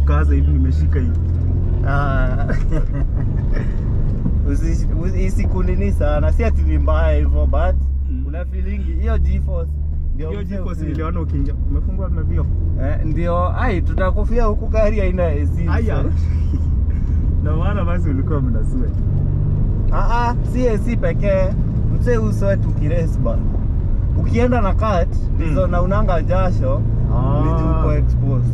kukaza hivi nimeshika hivi Ah. Usi- usi- isikunini sana si ati ni mbaya hivyo but Mm. una feelingi hiyo GeForce ndio hiyo mzee jiko ufeel. niliona ukiingia umefungua mavio Eh, ndio ai tutakufia huku gari haina AC haya na maana basi ulikuwa mnasua Ah, ah, si AC pekee mse usoe tukires bana ukienda na kat ndizo Mm. na unanga jasho Ah. ni juu uko exposed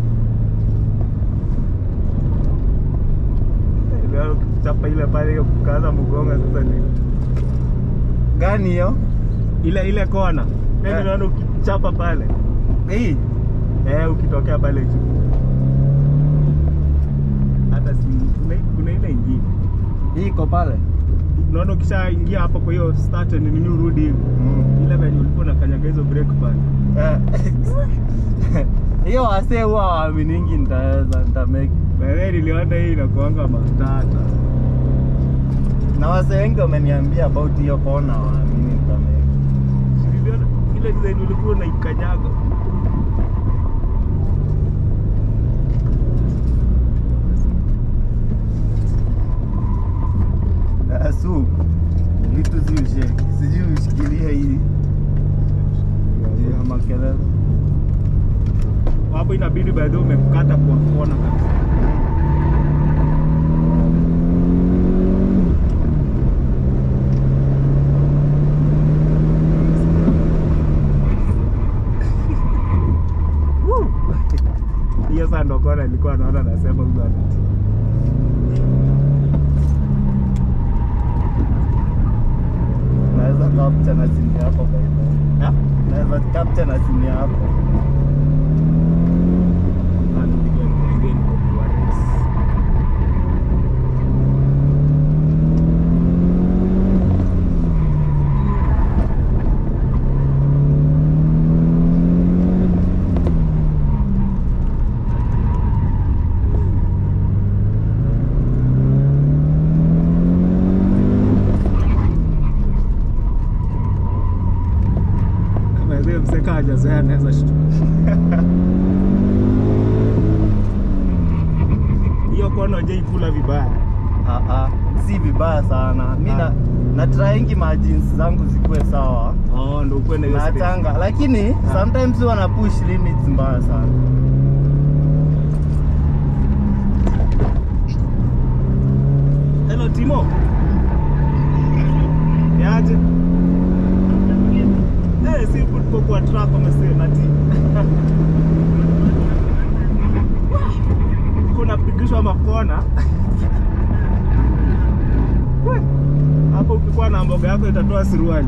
chapa ile pale hiyo kukaza mgonga sasa ni gani hiyo ile ile kona Eh. yeah. naona ukichapa pale hii eh ukitokea pale juu hata si kuna, kuna ile ingine hii iko pale unaona ukishaingia hapo kwa hiyo start and nini urudi hivi Mm. ile venye ulikuwa unakanyaga hizo break pale Eh. hiyo wasee huwa waaminingi nitaweza nitamake Baadaye niliona hii inakuanga matata na wasee wengi wameniambia about hiyo kona waamini nitamake Si niliona ile design ulikuwa unaikanyaga Eh, su vitu ziushe sijui ushikilie hii ya makelele hapo inabidi baadaye umekata kwa kona kabisa hiyo saa ndo kona ilikuwa naona nasema huyu ana naweza capture na simu yako baidha Ha? naweza capture na simu yako Anapiga ngenge niko kwa race. Kama vile mseka hajazoea anaweza shtuka. Hiyo kono je ikula vibaya. Ah, ah, si vibaya sana mi na Ah. na tryingi majins zangu zikuwe sawa Oh, ndo ukuwe na hiyo space. nachanga lakini Ah. sometimes huwa na push limits mbaya sana Hello Timo. Yaje? Eh, si tuko kwa track wamesema ati. Kuna pigishwa makona. We, Hapo ukikuwa na mboga yako itatoa siruali.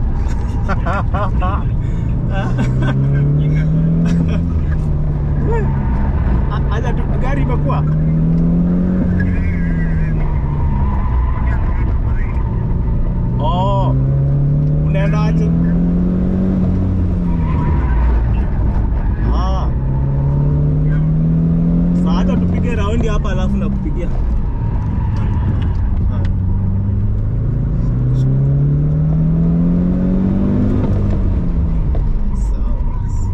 We, a- Aja tu gari imekuwa. Oh, unaendaje? Ah. Sasa hata tupige raundi hapa alafu nakupigia. Ah. Sawa basi.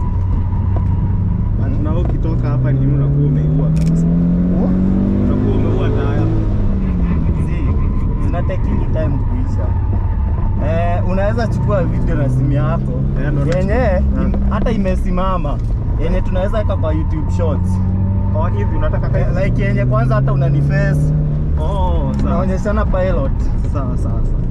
But na wewe ukitoka hapa nini unakuwa umeiua kabisa. Unakuwa umeua taya. Si, zina taking time kuisha eh, unaweza chukua video na simu yako Eh, ndo yenye nachukua. im- hata imesimama yenye tunaweza weka kwa YouTube shorts Oh, hivi unataka eh, kai? like yenye kwanza hata unaniface Oh, sawa. unaonyeshana pilot Sawa sawa sawa.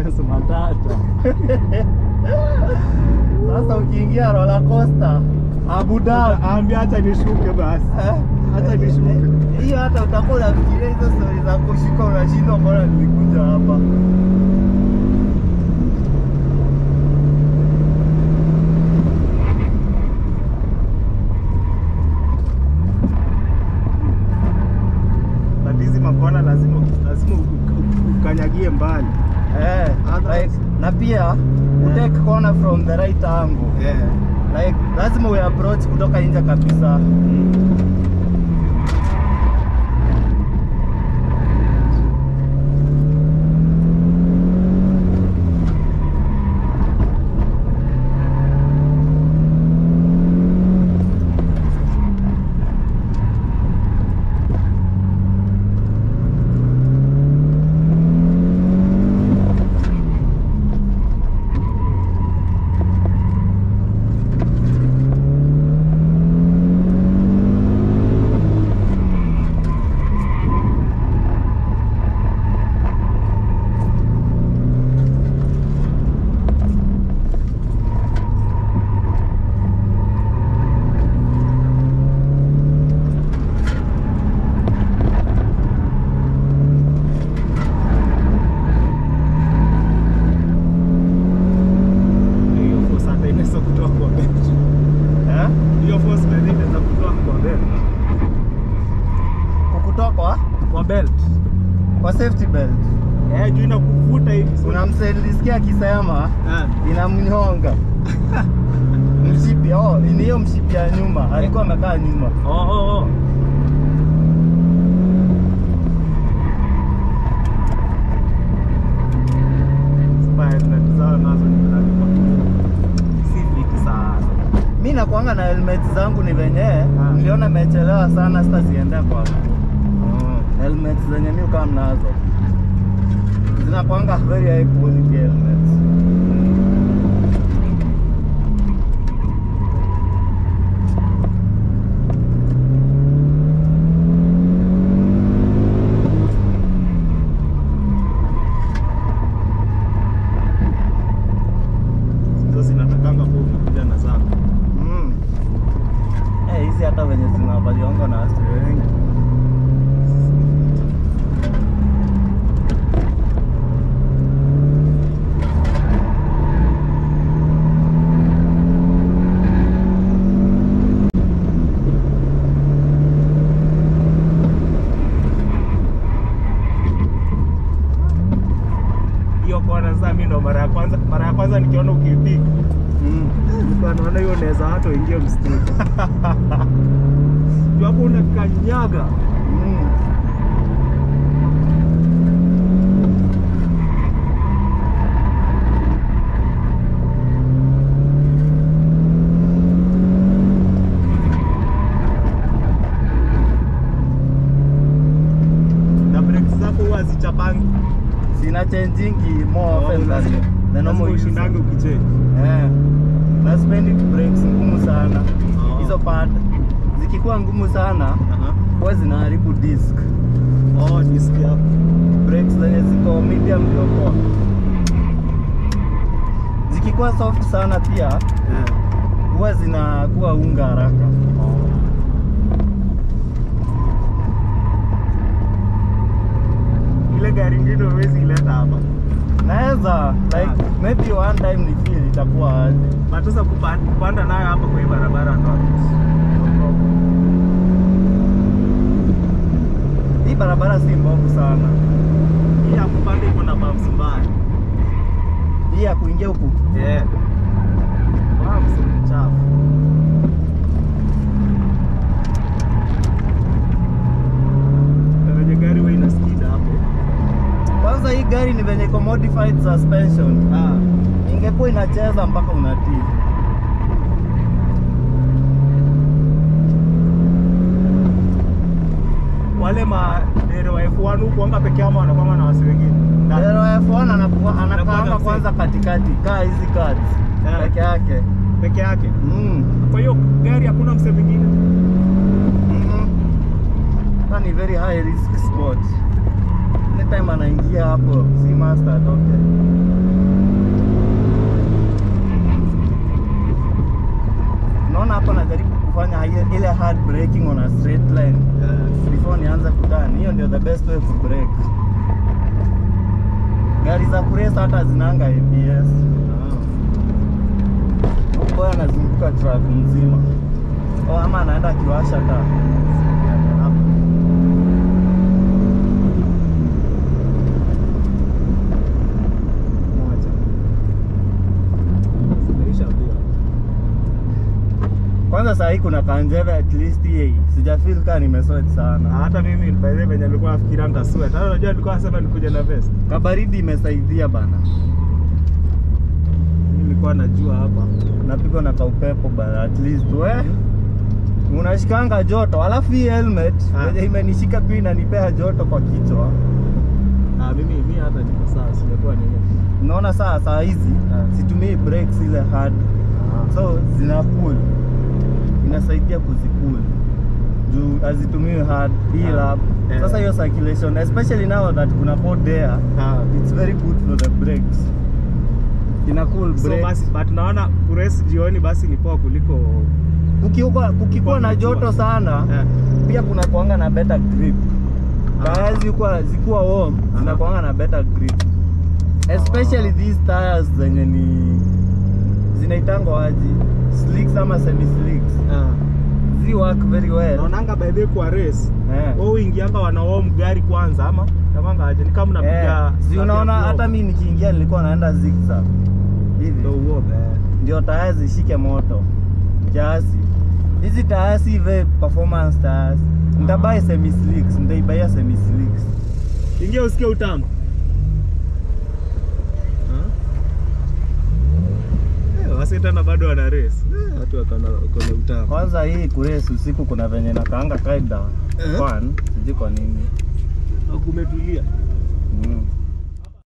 experience matata. Sasa ukiingia roller coaster Abu Dhabi Ambia acha nishuke basi. eh, Acha nishuke. hiyo hata utakuwa unafikiria hizo stori za kushuka, unashindwa mbona nilikuja hapa. But hizi makona lazima lazima uka- uka- ukanyagie mbali. Eh, Otherwise- like, na pia utake corner from the right angle Yeah. like lazima we approach kutoka nje kabisa. Hiyo force hata inaweza kutoa kwa bench. Eh? Hiyo force by the way inaweza kutoa kwa belt. Kukutoa kwa Kwa belt. kwa safety belt. Eh, juu inakuvuta hivi. so- Kuna msee nilisikia akisema Eh. inamnyonga mshipi. Oh, ni hiyo mshipi ya nyuma, alikuwa amekaa nyuma. Oh, oh, oh. Spire tunatizama nazo ni zinalipa. Si fiti sana. Mi nakuanga na helmet zangu ni venye niliona imechelewa sana, sasa siende kwa helmet zenye mi kama nazo zinakuanga very high quality helmets. Hizo zinatakanga kwa umekuja na zako. Mm. Eh, hizi hata venye zinavaliwanga na watu wengi Hiyo kona sasa mimi ndo mara ya kwanza mara ya kwanza nikiona ukipiga. mm. Nilikuwa naona hiyo unaweza hata uingie msituni. Juu hapo unakanyaga. Mm. Na brakes zako huwa hazichapangi. Sina changing more Oh, often than lazima- the normal lazima use. ushindange ukichange. Eh. Na spendi brakes ngumu sana. Oh. Hizo pad zikikuwa ngumu sana Aha. huwa zinaharibu disc. Oh, disc yako. Brakes zenye ziko medium ndio poa. Zikikuwa soft sana pia Eh. huwa zinakuwa unga haraka. Ile gari ingine huwezi ileta hapa. Naweza like Ah. maybe one time ni feel itakuwa aje. But sasa kupa- kupanda nayo hapa kwa hii barabara ndo no problem. Hii barabara si mbovu sana. Hii ya kupanda iko na bumps mbaya. Hii ya kuingia huku Yeah. Bumps ni chafu. Na venye gari huwa ina skid hapo. kwanza, hii gari ni venye iko modified suspension, Ah. ingekuwa inacheza mpaka unatii. Wale madere wa F1 huku wanga peke yao ama wanakwanga na wasi wengine. Na- Dero F1 anakuwa Anakuwa anakuanga na kwanza katikati, kaa hizi cards Yeah. peke yake. peke yake. Mm. Kwa hiyo gari hakuna mse mwingine. Mhm. Ka ni very high risk sport. Anytime anaingia hapo, si master atoke. unaona hapa najaribu kufanya ile- ile hard braking on a straight line before nianze kuturn. Hiyo ndio the best way to brake. Gari za kurace hata zinanga ABS. Boy anazunguka track mzima. Oh, ama anaenda akiwasha taa. Moja. Zimeisha mbio. Kwanza saa hii kuna kanjeve at least hii. Sijafeel kama nimesweat Na sana. hata mimi by the way venye nilikuwa nafikiria nitasweat. Hata unajua nilikuwa nasema nikuja na vest. Kabaridi imesaidia bana. Mimi nilikuwa najua hapa. Napigwa na kaupepo bana at least we. Unashikanga joto. Alafu hii helmet Ah. yenye imenishika pia inanipea joto kwa kichwa. Ah, mimi mimi hata niko sawa, simekuwa nini. Unaona saa saa hizi Ah. situmii brakes ile hard. So zina pull. Inasaidia kuzipull. Juu hazitumiwi hard hii Ah. lap. Yeah. Sasa hiyo circulation especially now that kuna hot air Ah. it's very good for the brakes. Ina cool So brakes. basi but naona kurace jioni basi ni poa kuliko Kukiwa kukikuwa na joto sana eh, pia kuna kuanga na better grip. Ah. Tires zikuwa zikuwa warm Aha. zinakuanga na better grip. Especially Ah. these tires zenye ni zinaitangwa aji slicks ama semi slicks. ah. Zi work very well. naonanga by the way kwa race Eh. wao uingianga wanaom gari kwanza ama namanga aje ni kama Eh, mnapiga si unaona hata mi nikiingia nilikuwa naenda zigzag hivi ndio uoga eh. ndio taya zishike moto kiasi. Hizi taya si ve performance tires. Nitabai semi slicks, nitaibaia semi slicks. ingia usikie utamu Ah? Eh, wasi tena bado wana race Eh, watu wako na wako na utamu Kwanza hii kurace usiku kuna venye nakaanga kaida Eh? fun, sijui kwa nini. kumetulia Mm.